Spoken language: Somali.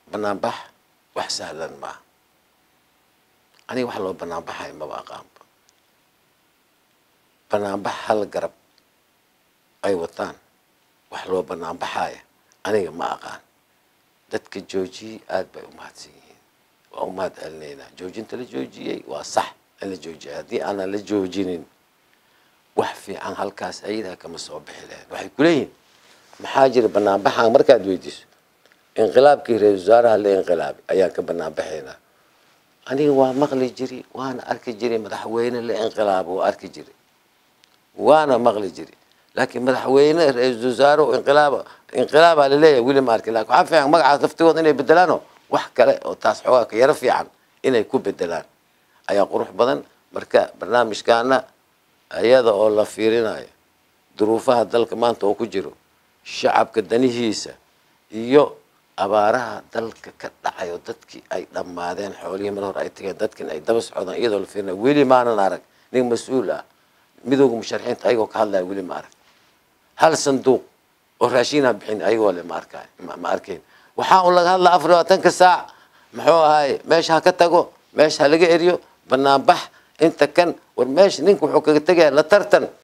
banaanbax wax sahlan maaha aniga wax loo banaanbaxayo maba aqaanba banaanbax hal garab ay wataan wax loo banaanbaxaya aniga ma aqaan dadka joojiyey aada bay umahadsan yihiin waa umahad celinaynaa joojinta la joojiyey waa sax in la joojiyay haddii aanan la joojinin wax fiican halkaas ayadaa kama soo bixi lahayd waxay kuleeyihin maxaa jira banaanbaxaan markaad weydiiso inqilaabkii ra-isul wasaaraha la inqilaabay ayaan ka banaanbaxaynaa aniga waa maqli jiri waana arki jiri madaxweyne la inqilaabo waa arki jiri waana maqli jiri laakiin madaxweyne ra-isul wasaare inqilaaba inqilaabaa laleeyahay weli ma arkin lakin waxaa fiican magacaas laftigooda inay bedelaano wax kale oo taas xoogaa ka yaro fiican inay ku bedelaan ayaa qurux badan marka barnaamijkaana iyada oo la fiirinayo duruufaha dalka maanta oo ku jiro shacabka danihiisa iyo abaaraha dalka ka dhacayo dadkii ay dhammaadeen xoolihii mar hore ay tageen dadkin ay daba socdaan iyadoo la fiirinayo weli maanan arag nin mas-uul ah midooda musharaxiinta ayagoo ka hadlaya weli ma arag hal sanduuq oo raashinaa bixin ayagoo le ma arkaay ma arkayn waxaa un laga hadlaa afar labaatanka saac muxuu ahaye meesha ha ka tago meesha ha laga eriyo banaanbax inta kan war meesha ninka wuxuu kaga tegaya la tartan